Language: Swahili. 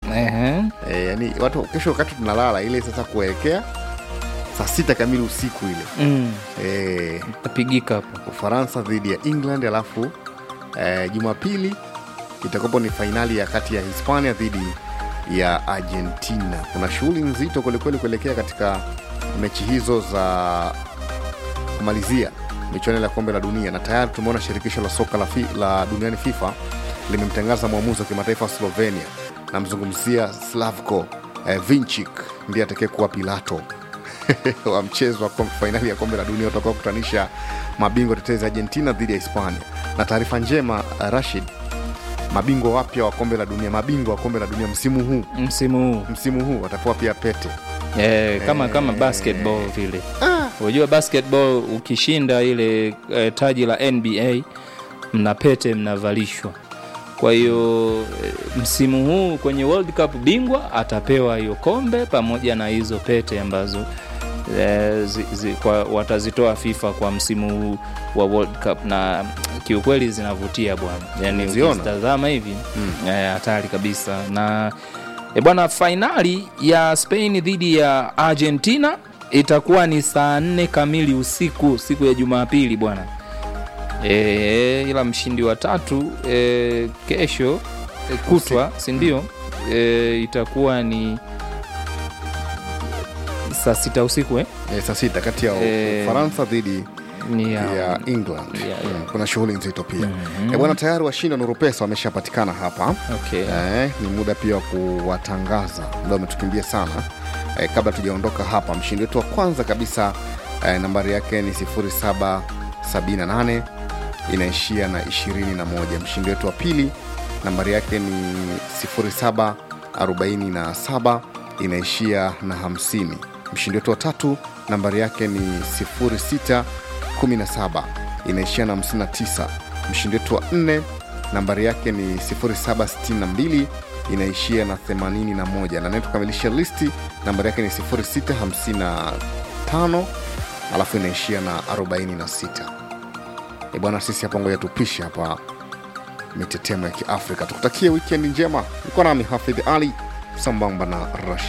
Ehe. e, yani watu kesho wakati tunalala ile sasa kuelekea saa sita kamili usiku ile Mm. e, Tapigika hapo. Ufaransa dhidi ya England, alafu eh, Jumapili itakuwapo ni fainali ya kati ya Hispania dhidi ya Argentina. Kuna shughuli nzito kwelikweli kuelekea katika mechi hizo za kumalizia michuano ya kombe la dunia, na tayari tumeona shirikisho la soka la, fi, la duniani FIFA limemtangaza mwamuzi wa kimataifa wa Slovenia, namzungumzia Slavko eh, Vinchik ndiye atakayekuwa Pilato wa mchezo wa kom- fainali ya kombe la dunia utakao kutanisha mabingwa tetezi Argentina dhidi ya Hispania. Na taarifa njema, uh, Rashid, mabingwa wapya wa kombe la dunia, mabingwa wa kombe la dunia msimu huu Msimu huu msimu huu watapewa pia pete. eh, kama kama basketball vile. Unajua basketball ukishinda ile eh, taji la NBA mna pete mnavalishwa. Kwa hiyo eh, msimu huu kwenye World Cup bingwa atapewa hiyo kombe pamoja na hizo pete ambazo eh, zi, zi, kwa, watazitoa FIFA kwa msimu huu wa World Cup na kiukweli zinavutia bwana, yani Umeziona? ukizitazama hivi eh, hatari kabisa na e bwana, fainali ya Spain dhidi ya Argentina itakuwa ni saa nne kamili usiku siku ya Jumapili bwana. E, ila mshindi wa tatu e, kesho e, kutwa si ndio? E, itakuwa ni saa sita usiku eh? Eh, saa sita kati ya Eh, Ufaransa dhidi ni ya, ya England. Ya, ya. Mm, kuna shughuli nzito pia Eh, bwana, tayari washindi wa Nuru Pesa wameshapatikana hapa. okay. Eh, ni muda pia wa kuwatangaza, muda umetukimbia sana. Eh, kabla tujaondoka hapa, mshindi wetu wa kwanza kabisa eh, nambari yake ni 0778 inaishia na 21. Mshindi wetu wa pili nambari yake ni 0747 inaishia na 50. Mshindi wetu wa tatu nambari yake ni 0617 inaishia na 59. Mshindi wetu wa nne nambari yake ni 0762 inaishia na 81 na anayetukamilisha listi nambari yake ni 0655 alafu inaishia na 46 e bwana sisi hapa ngoja tupishe hapa mitetemo ya kiafrika tukutakie wikendi njema niko nami hafidh ali sambamba na rash